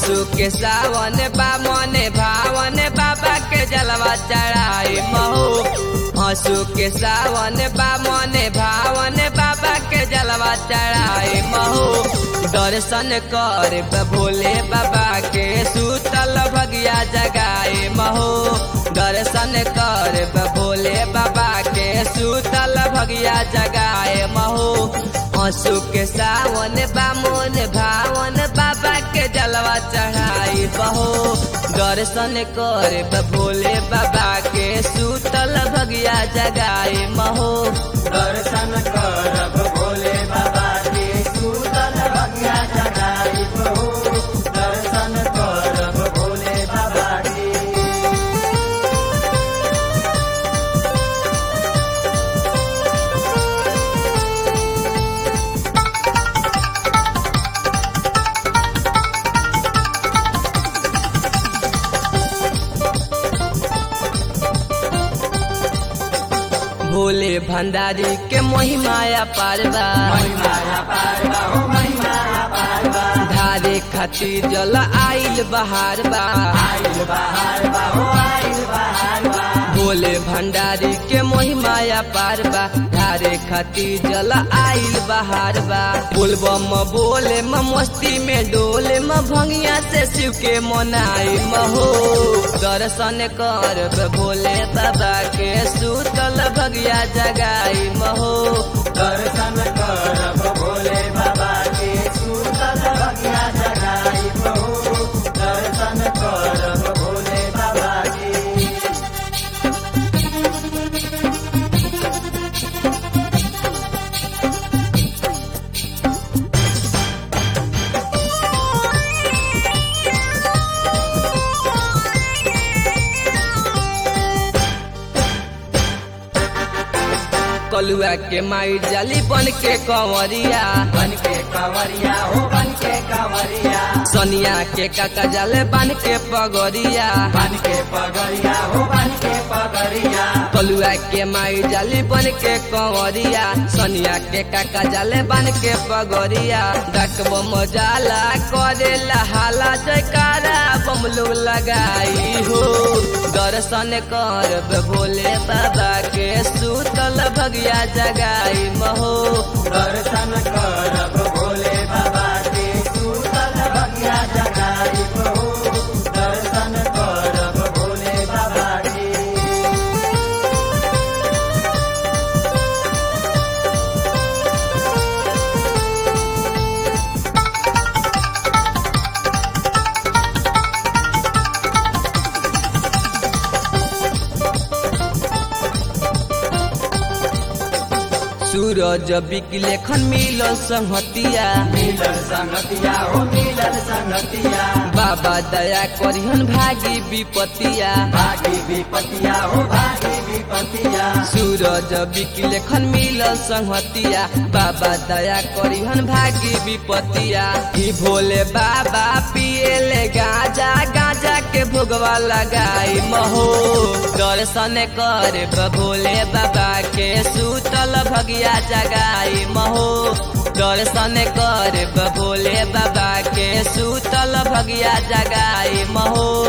हंसू के सावन बा मने भावन बाबा के जलवा चढ़ाई महू हंसू के सावन बा मने भावन बाबा के जलवा चढ़ाई महू दर्शन कर भोले बाबा के सूतल भगिया जगाए महू दर्शन कर भोले बाबा के सूतल भगिया जगाए महू हंसू के सावन बामोन भावन बाबा के जलवा चढ़ाई बहो दर्शन कर भोले बाबा के सूतल भगिया जगाए महो दर्शन करब भोले बाबा के सूतल भगिया जगाई बहू दर्शन करब भोले बाबा के भोले भंडारी के महिमाया पारवा महिमाया पारवा हो महिमाया पारवा धारे खातिर जल आइल बहार बा आइल बहार बा हो आइल बहार बा भोले भंडारी के महिमाया पारबा धारे खातिर जल आइल बहार बा बोलबम बोले म मस्ती में डोले म भंगिया से शिव के मनाई महो दर्शन कर भोले बाबा के सूतल भगिया जगाई महो दर्शन करब भोले बाबा के सूतल भगिया जगाई बहू दर्शन करब भोले बाबा के कलुआ के माई जाली बन के कंवरिया बन के कंवरिया हो बन के कंवरिया सनिया के काका जाले बन के पगोरिया बन के पगरिया हो बन के पगरिया कलुआ के माई जाली बन के कंवरिया सनिया के काका जाले बन के पगोरिया डकब मजाला करे हाला जयकारा बमलू लगाई हो दर्शन कर भोले बाबा के सूतल भगिया जगाई महो दर्शन करब भोले बाबा के सूतल भगिया जगाई बहू दर्शन करब भोले बाबा के सूरज बिकले खन मिलल संहतिया मिलल संगतिया हो मिलल संगतिया बाबा दया करिहन भागी विपतिया भागी विपतिया हो भागी विपतिया सूरज बिकले खन मिलल संहतिया बाबा दया करिहन भागी विपतिया ई भोले बाबा पिएले गाजा गाजा के भोगवा लगाई महो दर्शन कर भोले बाबा के सूतल भगिया जगाई महो दर्शन कर भोले बाबा के सूतल भगिया जगाई महो